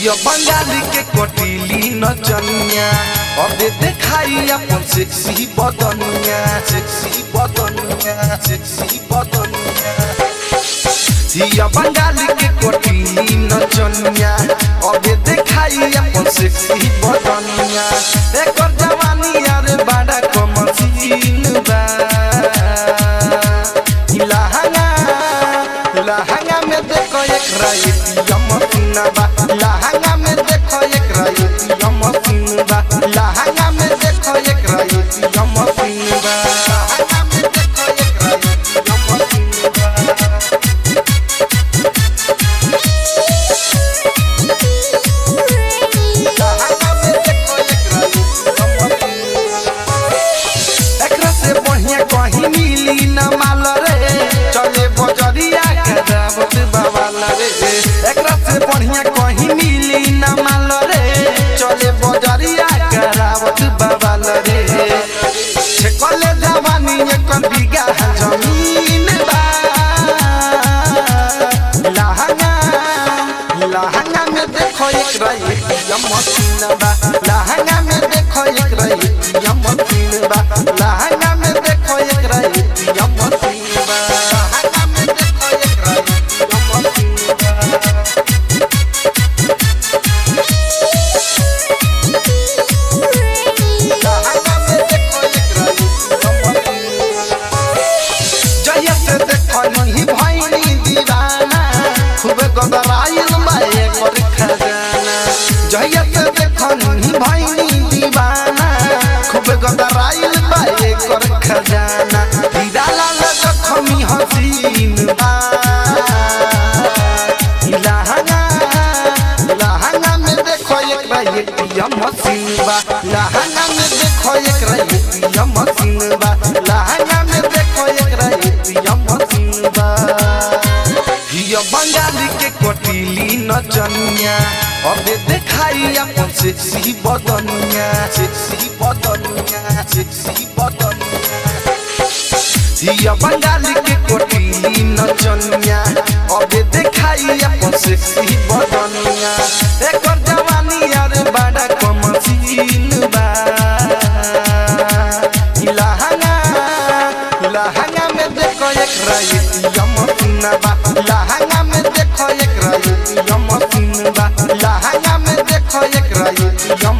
हिया बंगाली के कोटिली नचनिया अबे देखाई अपन सेक्सी बदनिया सेक्सी बदनिया सेक्सी बदनिया हिया बंगाली के कोटिली नचनिया अबे देखाई अपन सेक्सी बदनिया एकर जवानी यार बड़ा कमसीन बा लहंगा लहंगा में देखो एक रायतिया मसीना बा लहंगा में देखो एक रायतिया मसीन बा लहंगा में देखो एक रायतिया मसीन बा लहंगा में देखो एक रायतिया मसीन बा लहंगा में देखो एक रायतिया मसीन बा एकरा से बढ़िया कहीं मिली न माल रे चले बजरिया करावत बाबाल रे एकरा से बढ़िया कहीं मिली न माल रे चले बजरिया करावत बाबाल रे छकले जवानी एक बीघा जमीन बा लहंगा लहंगा में देखो एक रही मशीन बा लहंगा में देखो एक रही मशीन बा लहंगा में देखो एक रही मशीन बा लहंगा में देखो एक रही मशीन बा लहंगा में देखो एक रही जहिया से देखो नहीं भैनी दीवाना खूब गदराइल माए कर खजाना जहिया से देखो नहीं भैनी दीवाना खूब गदराइल माए कर खजाना हीरा लाल जखमी हसीन बा लहंगा लहंगा में देखो एक रही मसीन बा लहंगा में देखो एक रही मसीन बा लहंगा में देखो एक रही मसीन बा हिया बंगाली के कोटिली नचनिया अबे देखाई अपन सेक्सी बदनिया सेक्सी बदनिया सेक्सी बदनिया हिया बंगाली के कोटिली नचनिया अबे देखाई अपन सेक्सी बदनिया एकर जवानी यार बड़ा कमसीन बा लहंगा लहंगा में देखो एक रायतिया मसीना बा लहंगा में देखो एक रायतिया मसीन बा लहंगा में देखो एक रायतिया